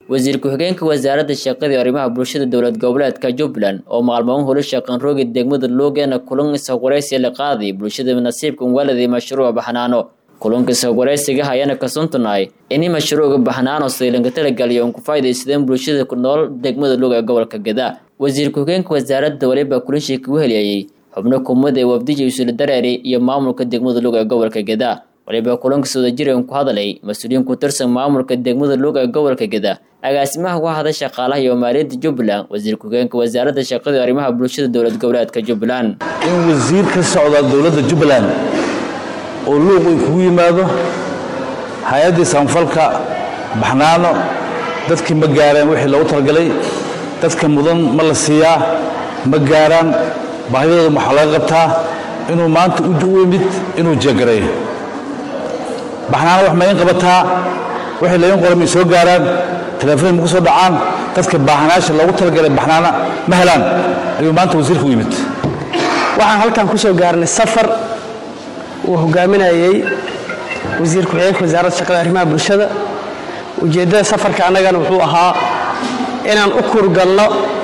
wasiir ku-xigeenka wasaaradda shaqada iyo arrimaha bulshada dowlad goboleedka jubbaland oo maalmoon holo shaqan roogi degmada loogeena kulan ishawaraysi la qaaday bulshada nasiibka waladii mashruuca baxnaano kulanka ishawaraysiga hayana kasuntunahay ini mashruuca baxnaano saylanka talagaliyo un ku faa'iidaysadeen bulshada ku nool degmada loog ee gobolka gadaa wasiir ku-xigeenka wasaaradda waliba kulanshii kugu heliyayey xubno kumada ee wafdija isula dareeri iyo maamulka degmada loog ee gobolka gadaa waliba kulankas wada jiran ku hadalay mas-uuliyiin ku tirsan maamulka degmada loog ee gobolka gadaa agaasimaha ku hada shaqaalaha iyo maaliyadda jubbaland wasiir ku-xigeenka wasaaradda shaqada iyo arrimaha bulshada dowlad goboleedka jubbaland in wasiir ka socda dowladda jubbaland oo luuq ay kugu yimaado hay-addii samafalka baxnaano dadkii ma gaareen wixii loogu talagalay dadka mudan ma la siiyaa ma gaaraan baahidooda waxaa laga qabtaa inuu maanta u imid inuu jeegareeyo baxnaano wax ma in qabataa wixii lain qoray may soo gaaraan teleefon ma ku soo dhacaan dadka baahanaasha loogu talagalay baxnaana ma helaan ayuu maanta wasiirka u yimid waxaan halkan ku soo gaarnay safar uu hogaaminayey wasiir ku-xigeenka wasaaradda shaqada arrimaha bulshada ujeeddada safarka annagana wuxuu ahaa inaan u kurgalno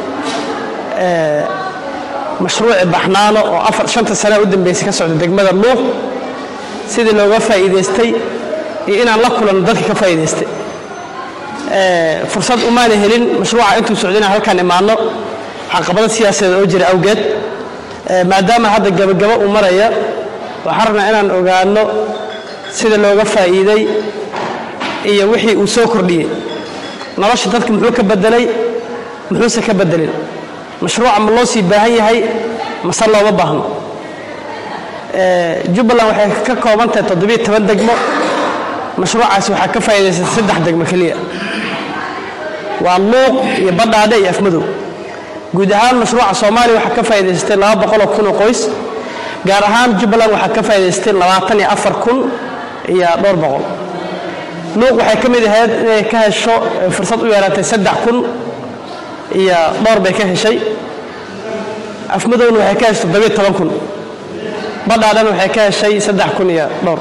mashruuci baxnaano oo afar shanta sane u dambeysay ka socda degmada luuq sidii looga faa'iidaystay iyo inaan la kulanno dadka ka faa'iidaystay fursad umaana helin mashruuca intuu socda inaan halkaan imaanno caqabado siyaasadeed oo jira awgeed maadaama hadda gabagabo uu maraya waxaan rabnaa inaan ogaanno sida looga faa'iiday iyo wixii uu soo kordhiyey nolosha dadka muxuu ka bedelay muxuuse ka bedelin mashruuca ma loo sii baahan yahay mase looma baahno jubbaland waxay ka kooban tahay toddobiyo toban degmo mashruucaasi waxaa ka faa'iidaysatay saddex degmo keliya waa luuq iyo badhaadhe iyo afmadow guud ahaan mashruuca soomaaliya waxaa ka faa'iidaysatay laba boqoloo kun oo qoys gaar ahaan jubbaland waxaa ka faa'idaystay labaatan iyo afar kun iyo dhowr boqol luuq waxay ka mid ahayd inay ka hesho fursad u yeelatay saddex kun iyo dhowr bay ka heshay afmadowna waxay ka heshay toddobiyo toban kun badhaadhana waxay ka heshay saddex kun iyo dhowr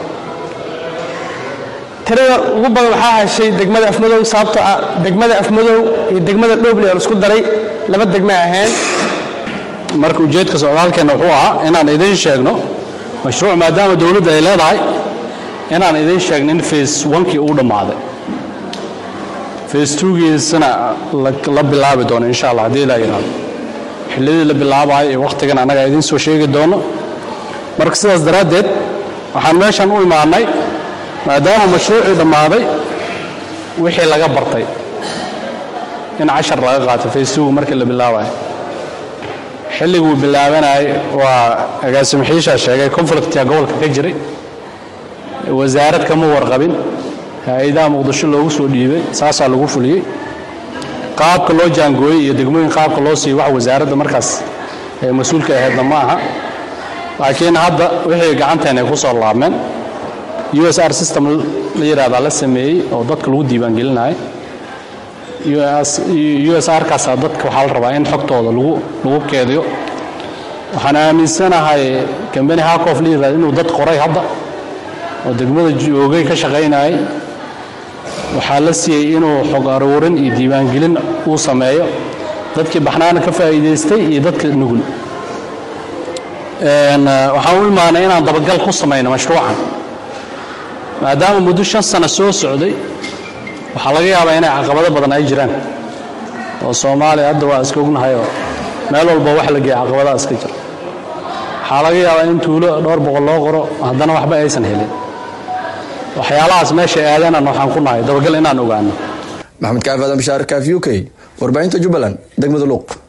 tirada ugu badan waxaa heshay degmada afmadow sababtoo ah degmada afmadow iyo degmada dhoble oo isku daray laba degma ahayn marka ujeedka socdaalkeenna wuxuu ahaa inaan idiin sheegno mashruuc maadaama dowladda ay leedahay inaan idiin sheegno in face onkii uu dhammaaday face twogiisana la bilaabi doono insha allah haddii ilaa yidhahdo xilladii la bilaabayo iyo wakhtigan annaga idiin soo sheegi doono marka sidaas daraaddeed waxaan meeshan u imaannay maadaama mashruucii dhammaaday wixii laga bartay in cashar laga qaato face twogu markii la bilaabayo xilliguu bilaabanayay waa agaasimaxiishaa sheegay conflictia gobolka ka jiray wasaarad kama warqabin hay-adaha muqdisho loogu soo dhiibay saasaa lagu fuliyey qaabka loo jaangooyey iyo degmooyin qaabka loo siiyo wax wasaaradda markaas ee mas-uulka ahaydna ma aha laakiin hadda wixii gacanteena ay ku soo laabmeen u s r system la yidhahdaa la sameeyey oo dadka lagu diiwaangelinayo u s r kaasaa dadka waxaa la rabaa in xogtooda lagu keediyo waxaan aaminsanahay kambani hakof la yirahda inuu dad qoray hadda oo degmada joogay ka shaqaynayay waxaa la siiyey inuu xog aruurin iyo diiwaangelin uu sameeyo dadkii baxnaana ka faa'iidaystay iyo dadka nugul waxaan u imaanay inaan dabagal ku samayno mashruucan maadaama muddo shan sano soo socday waxaa laga yaabaa inay caqabado badan ay jiraan oo soomaaliya hadda waa iska ognahayoo meel walba wax la geeya caqabadaha iska jira waxaa laga yaabaa in tuulo dhowr boqol loo qoro haddana waxba aysan helin waxyaalahaas meesha aadanan waxaan ku nahay dabagal inaan ogaano maxamed kaafi aadan bashaar kaafi u k warbaahinta jubbaland degmada luuq